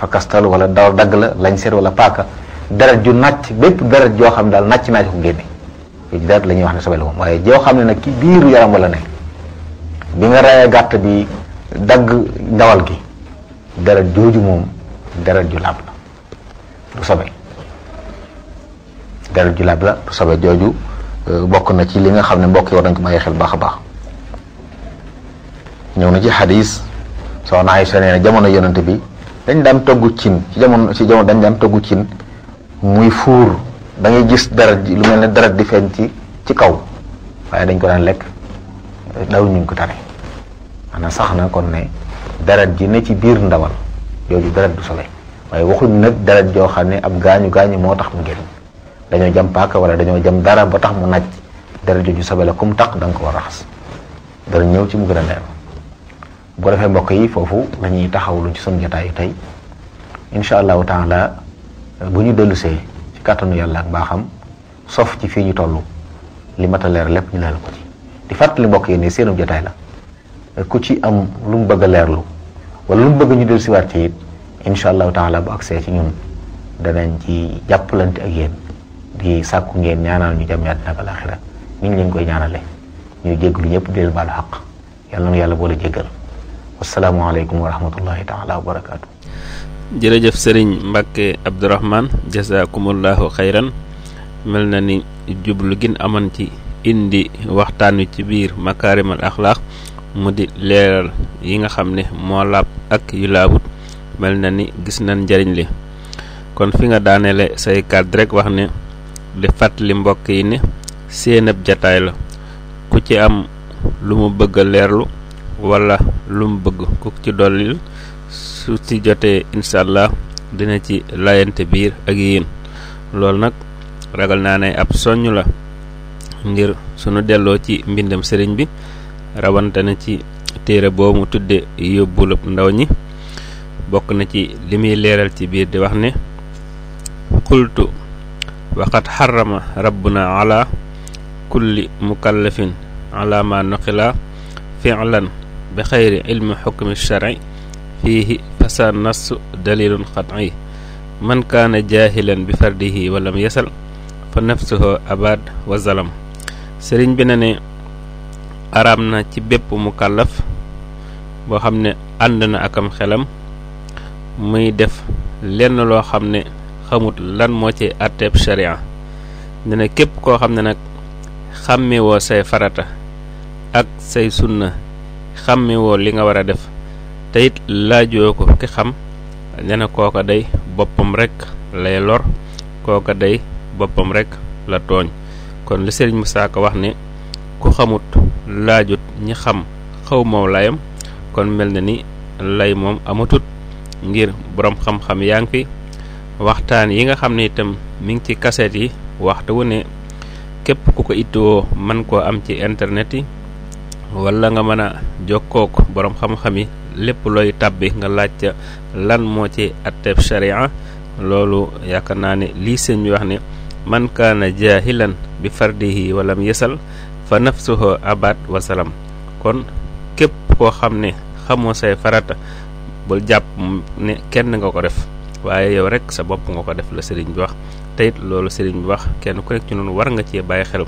fakastal wala daw dagg la lañ seet wala paaka deret ju nàcc bépp deret joo xam ne daal nàcc naa ci ko génne ci deret la ñuy wax ne sobe la moom waaye joo xam ne nag ci biiru yaram wala ne bi nga rayee gàtt bi dagg ndawal gi deret jooju moom deret ju laab la du sobe deret ju laab la du sobe jooju bokk na ci li nga xam ne mbokk yi war nañ ko bàyyi xel baax a baax ñëw na ci xadis soxna Aysa nee na jamono yonante bi dañ daan togg cin ci jamono ci jamono dañ daan togg cin muy fuur da ngay gis deret ji lu mel ne deret di feeñ ci ci kaw waaye dañ ko daan lekk daw ñu ko tare maanaam sax na kon ne deret ji ne ci biir ndawal jooju deret du sobe waaye waxuñ nag deret joo xam ne ab gaañu gaañu moo tax mu génn dañoo jam paaka wala dañoo jam dara ba tax mu naj deret jooju sobe la comme taq da nga ko war a raxas dara ñëw ci mu gën a leer bu ko defee mbokk yi foofu lañuy taxawlu ci sunu jotaayu tey incha allahu taala bu ñu dellusee ci kàttanu yàlla ak baaxam sof ci fii ñu toll li mat a leer lépp ñu leer ko ci di fàttali mbokk yi ne seenu jotaay la ku ci am lu mu bëgg a leerlu wala lu mu bëgg ñu dellusiwaat ci it incha allahu taala bu agsee ci ñun danañ ci jàppalante ak yéen di sàkku ngeen ñaanal ñu jàmm àddina ak alaaxira ni ñu leen koy ñaanale ñuy jéggalu ñëpp di leen baalu xaq yàlla na yàlla boole jéggal wasalaamualeykum wa rahmatullahi taala wa barakaatu. jërëjëf sëriñ Mbacke Abdourahman jazakumullahu xayran mel na ni jublu gin aman ci indi waxtaan wi ci biir makaarimal axlaaq mu di leeral yi nga xam ne moo laab ak yu laabut mel na ni gis nañ njariñ li kon fi nga daaneele say kàddu rek wax ne di fàttali mbokk yi ne seen ab jataay la ku ci am lu mu bëgg a leerlu wala lu mu bëgg ku ci dollil su ci jotee incha allah dina ci layante biir ak yéen loolu nag ragal naa ne ab soññ la ngir sunu delloo ci mbindam sëriñ bi rawante na ci téere boobu mu tudde yóbbulub ndaw ñi bokk na ci li muy leeral ci biir di wax ne qultu waqad xarama rabbuna ala kulli mukallafin ala ma nuqila fi'lan bi xayri ilmi xukmi shari fiihi fasa nassu dalilun qat'i man kaana jaahilan bi fardihi walam yasal fa nafsuhu abad wa zalam sëriñ bi na ne araam na ci bépp mukallaf boo xam ne ànd na akam xelam muy def lenn loo xam ne xamut lan moo ci àtteeb sharia ne ne képp koo xam ne nag xàmmewoo say farata ak say sunna xàmmewoo li nga war a def te it laajoo ko ki xam ne na kooka day boppam rek lay lor kooka day boppam rek la tooñ kon li sëriñ Musaa Ka wax ne ku xamut laajut ñi xam xaw moom layam kon mel na ni lay moom amatut ngir boroom xam-xam yaa ngi fi waxtaan yi nga xam ne itam mi ngi ci kaset yi waxtu wu ne képp ku ko ittoo mën koo am ci internet yi wala nga mën a jokkook boroom xam-xam yi lépp looy tàbbi nga laaj ca lan moo ci atteb sharia loolu yaakaar naa ne lii sëñ bi wax ne man kaana jaahilan bi fardihi walam yesal fa nafsuhu abad wasalam kon képp koo xam ne xamoo say farata bul jàpp ne kenn nga ko def waaye yow rek sa bopp nga ko def la sëriñ bi wax te it loolu sëriñ bi wax kenn ku nekk ci noonu war nga cee bàyyi xel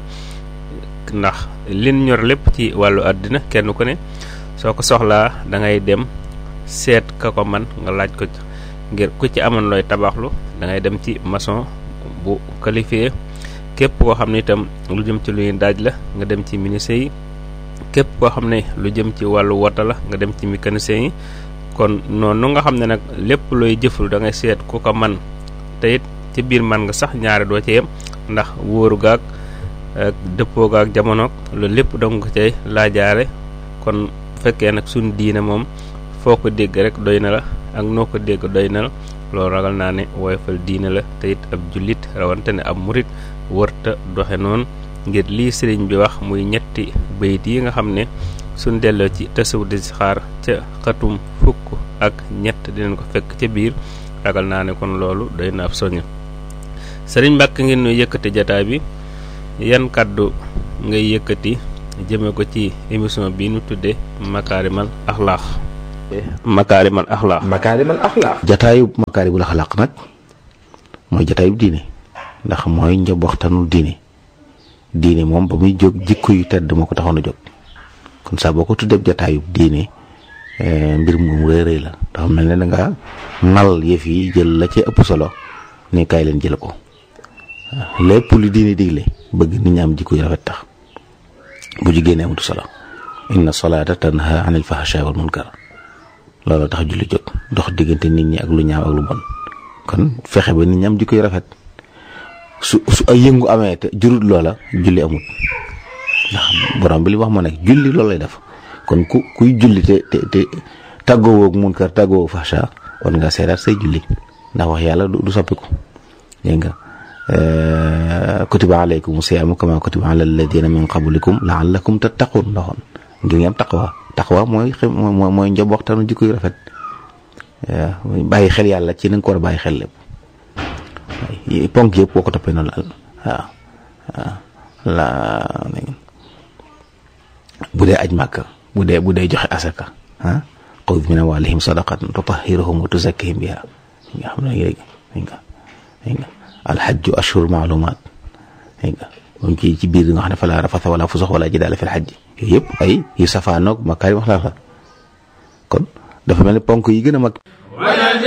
ndax lin ñor lépp ci wàllu àddina kenn ku ne soo ko soxlaa da ngay dem seet ka ko man nga laaj ko ngir ku ci amoon looy tabaxlu da ngay dem ci maçon bu qualifié képp koo xam ne itam lu jëm ci luy daaj la nga dem ci menuisier yi képp koo xam ne lu jëm ci wàllu wota la nga dem ci mécanicien yi kon noonu nga xam ne nag lépp looy jëflu da ngay seet ku ko man te it ci biir man nga sax ñaare doo ci yem ndax wóoru gaag ak dëppoo gaag jamonoog loolu lépp danga ko cay laajaare kon bu fekkee nag suñu diine moom foo ko dégg rek doy na la ak noo ko dégg doy na la loolu ragal naa ne woyofal diine la te it ab jullit rawante ne ab murit wërta doxe noonu ngir lii sëriñ bi wax muy ñetti bayit yi nga xam ne suñ delloo ci tasawu di xaar ca xatum fukk ak ñett dinañ ko fekk ca biir ragal naa ne kon loolu doy na ab soññ sëriñ Mbàkke ngeen nu yëkkati jataay bi yan kàddu ngay yëkkati jëme ko ci émission bi nu tudde makaarimal axlaax makaarimal axlaaq makaarimal axlaaq jataayub makaaribul axlaaq nag mooy jataayub diine ndax mooy njabooxtanul diine diine moom ba muy jóg jikko yu tedd moo ko taxoon a jóg kon saa boo ko tuddee jataayub diine mbir mu rëy rëy la dafa mel ne da nga nal yëf yi jël la ci ëpp solo ne kaay leen jël ko lépp lu diine digle bëgg nit ñi am jikko yu rafet tax bu jigéen amatu solo inna salaata tanha anil fahsha wal munkar loolu tax julli jóg dox diggante nit ñi ak lu ñaaw ak lu bon kon fexe ba nit ñi am jikko yu rafet su su ay yëngu amee te jurut loola julli amut ndax borom bi li wax moo nekk julli loolu lay def kon ku kuy julli te te te tàggoowoo ak munkar tàggoowoo fahsha war nga seeraat say julli ndax wax yàlla du soppiku dégg nga kutiba alaykum siyaamu kama kutiba ala alladina min qablikum laallakum tattaqun ndoxoon ngir ngeen taqwa taqwa mooy mooy mooy njabooxtanu jikko yu rafet waaw bàyyi xel yàlla ci na nga ko war a bàyyi xel lépp ponk yëpp boo ko toppee noonu la waaw waaw la bu dee aj màkk bu dee bu dee joxe asaka ah xud min amwalihim sadaqatan tutahhiruhum wa tuzakkihim biha nga xam ne léegi nga nga alxajju ashhur maalumaat nga moom ci ci biir nga xam ne falaa rafasa wala fusuq wala jidaala fil xajji yooyu yëpp ay yu safaanoog makaarim axlaaq la kon dafa mel ni ponk yi gën a mag